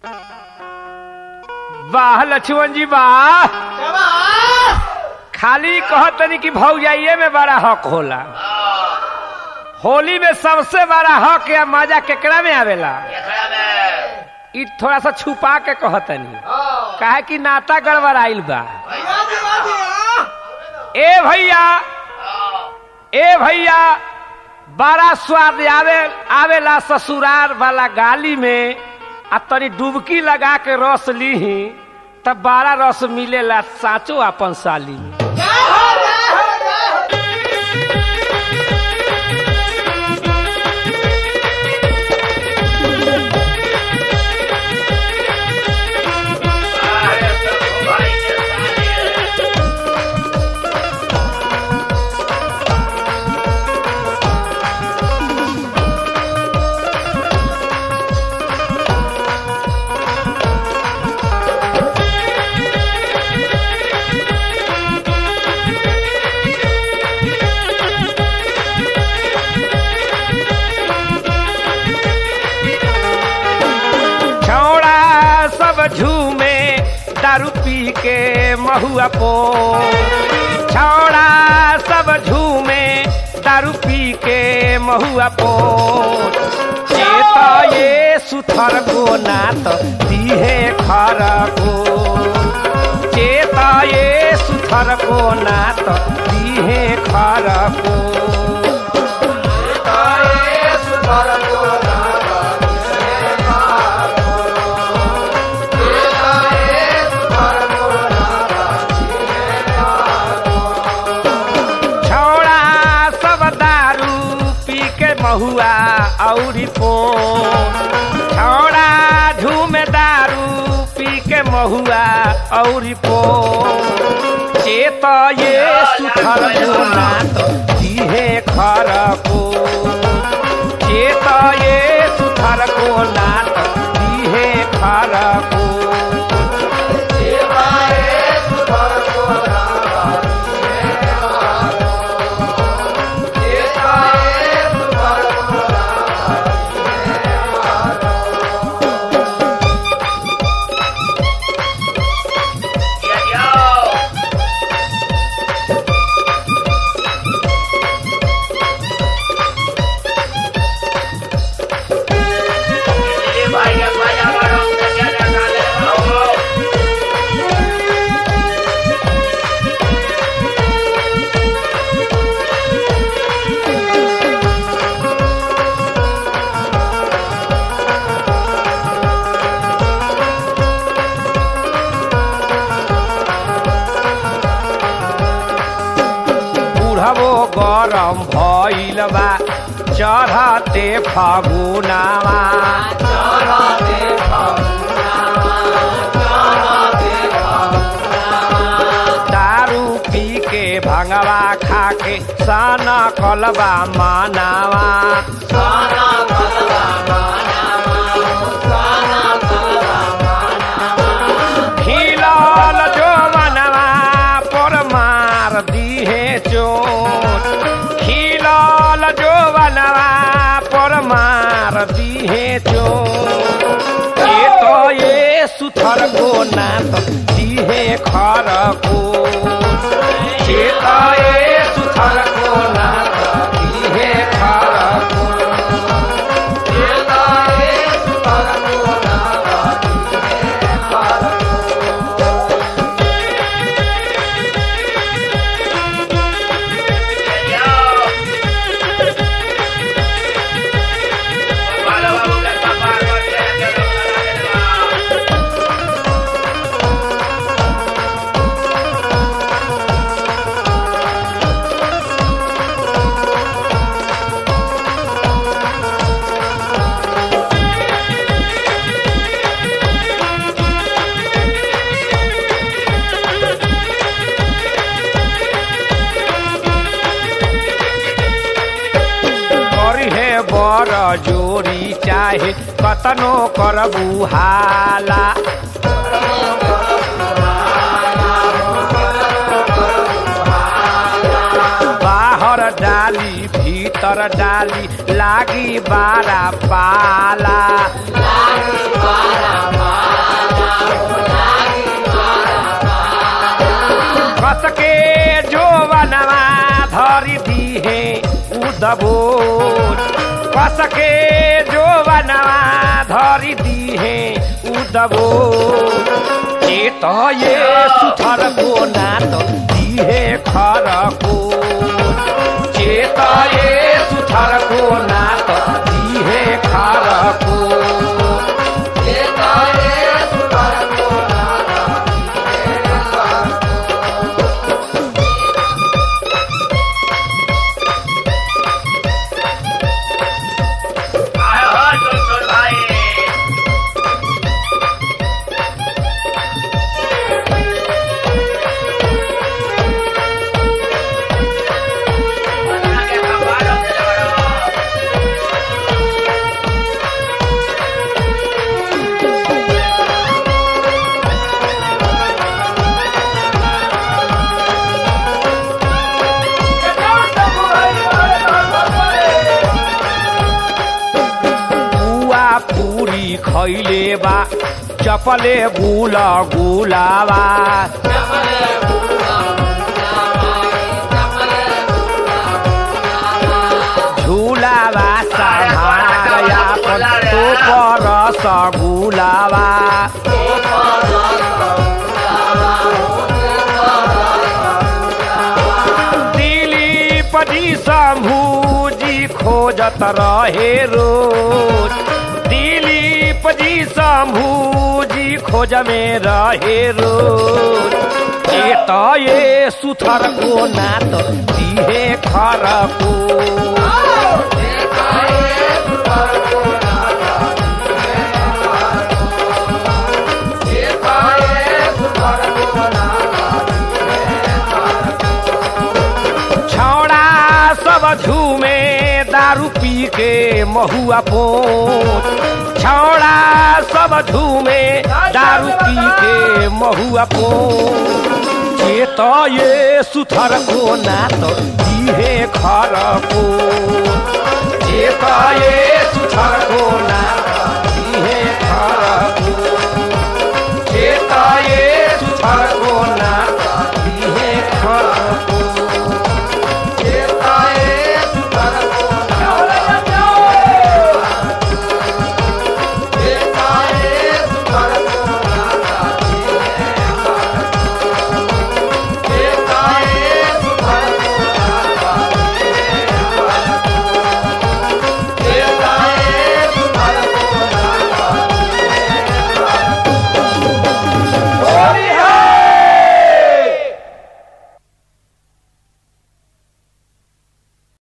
वाह लक्ष्मण जी वाह खाली कहतनी कि भौजाइये में बड़ा हक होला होली में सबसे बड़ा हक या मजा केकरा में आवेला ई थोड़ा सा छुपा के कहतनी काहे कि नाता गड़बड़ाइल बा ए भैया ए भैया बड़ा स्वाद आवे आवेला ससुरार वाला गाली में आ तनी डुबकी लगा के रस लीही तब बड़ा रस मिलेला साचो अपन साली में छौड़ा सब झूमे दारू पी के महुआ पो छौड़ा सब झूमे दारू पी के महुआ पो चेत ये सुथर को नात दिहे खर को चेत ये सुथर को नात दिहे खर को छौड़ा सब दारू पी के महुआ औरी पो छौड़ा झूमे दारू पी के महुआ औरी पो चेत ये सुथर गुना तो दिहे खर को चेत ये सुथर को नात दिहे खर को बुढ़बो गरम भइल बा चढ़ते फगुनावा दारू पी के भंगवा खा के साना कलबा मानावा खिलल जो मनवा पर मार दिहे चोट खिलल जो बनवा पर मार दिहे चोट ये तो ये सुथर को नात दिहे खर को ये तो ये सुथर को नात दिहे खर को ये तो ये सुथर को नात दिहे खर को करी हे बर जोरी चाहे कतनो करबू हाला बाहर डाली भीतर डाली लागी बारा पाला लागी बारा उदबो कस के जो बनवा धरी दी है उदबो चेत ये सुथर को नात दी है खर को चेत ये सुथर को नात दी है खर को आए हो सुन भाई बना के खबर करो बुआ पूरी खैले बा चपले गुल गुलाबा झूलावा सहारया तो परस गुलाबा दिलीप जी शंभूजी खोजत रहे रोज दिलीप जी शंभूजी खोज में रहे रोज चेत ये सुथर को नात दिहे खर को छौड़ा सब झूमे दारू पी के महुआ पोत छौड़ा सब झूमे दारू पी के महुआ पोत चेत ये सुथर को नात दिहे खर को चेत ये सुथर को नात